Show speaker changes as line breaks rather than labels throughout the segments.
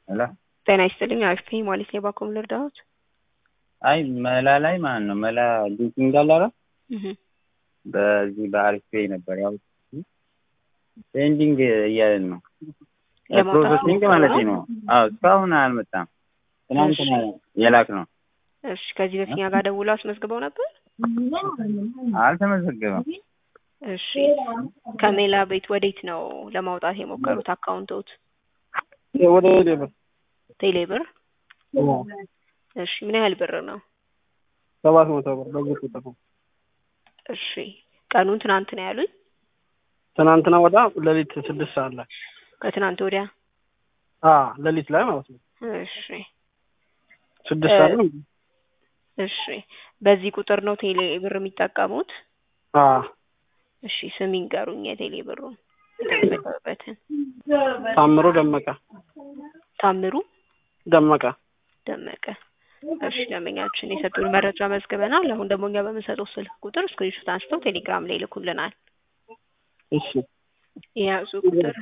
ሄሎ
ጤና ይስጥልኝ። አሪፍ ነኝ ማለት ነው። ባኮም ልርዳዎት?
አይ መላ ላይ ማለት ነው መላ ሊንኪንግ አለ አይደል? በዚህ በአሪፍ ፔይ ነበር ያው ፔንዲንግ እያለን ነው
ለማውጣት
ፕሮሰሲንግ ማለት ነው። አዎ እስካሁን አልመጣም። ትናንትና የላክ ነው።
እሺ ከዚህ በፊት እኛ ጋር ደውለው አስመዝግበው ነበር?
አልተመዘገበም።
እሺ ከሜላ ቤት ወዴት ነው ለማውጣት የሞከሩት አካውንቶት?
ወደ ሌበር
ቴሌ ብር? እሺ ምን ያህል ብር ነው?
ሰባት መቶ ብር በዚህ ቁጥር ነው።
እሺ ቀኑን ትናንት ነው ያሉኝ?
ትናንትና ወዳ ሌሊት ስድስት ሰዓት ላይ
ከትናንት ወዲያ?
አ ሌሊት ላይ ማለት ነው።
እሺ
ስድስት ሰዓት ነው።
እሺ በዚህ ቁጥር ነው ቴሌ ብር የሚጠቀሙት?
አ
እሺ ስም ይንገሩኝ የቴሌ ብሩን የተመዘገበበትን።
ታምሩ ደመቀ
ታምሩ
ደመቀ
ደመቀ። እሺ ደንበኛችን የሰጡን መረጃ መዝግበናል። አሁን ደግሞ እኛ በምንሰጠው ስልክ ቁጥር ስክሪንሾት አንስተው ቴሌግራም ላይ ይልኩልናል።
እሺ
የያዙ ቁጥር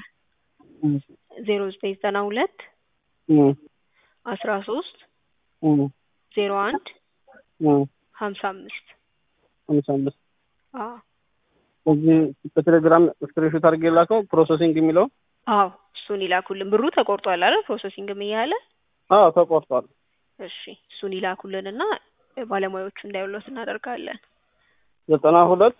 ዜሮ ዘጠኝ ዘጠና ሁለት
እም
አስራ ሶስት
እም
ዜሮ አንድ
እም
ሀምሳ አምስት
ሃምሳ አምስት
አዎ
እዚህ በቴሌግራም ስክሪንሾት አድርጌ ላከው ፕሮሰሲንግ የሚለው
አዎ እሱን ይላኩልን። ብሩ ተቆርጧል አይደል? ፕሮሰሲንግም እያለ
አዎ ተቆርጧል።
እሺ እሱን ይላኩልንና ባለሙያዎቹ እንዳይውሎት እናደርጋለን።
ዘጠና ሁለት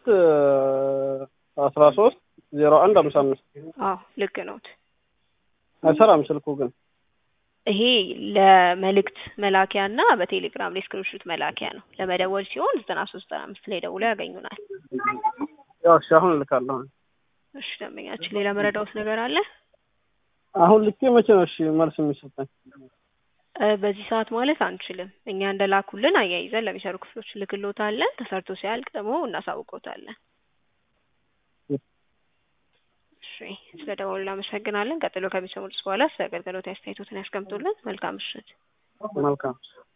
አስራ ሶስት ዜሮ አንድ ሃምሳ አምስት
አዎ ልክ ነውት።
አይሰራም ስልኩ ግን
ይሄ ለመልእክት መላኪያ እና በቴሌግራም ላይ ስክሪንሾት መላኪያ ነው። ለመደወል ሲሆን ዘጠና ሶስት ዘጠና አምስት ላይ ደውለው ያገኙናል።
ያው እሺ አሁን እልካለሁ።
እሺ ደንበኛችን ሌላ መረዳውት ነገር አለ?
አሁን ልኬ መቼ ነው እሺ መልስ የሚሰጠኝ?
እ በዚህ ሰዓት ማለት አንችልም። እኛ እንደላኩልን አያይዘን ለሚሰሩ ክፍሎች ልክሎታለን። ተሰርቶ ሲያልቅ ደግሞ እናሳውቆታለን። እሺ ስለ ደወሉ እናመሰግናለን። ቀጥሎ ከሚሰሙት በኋላ ስለ አገልግሎት አስተያየቶትን ያስቀምጡልን። መልካም ምሽት።
መልካም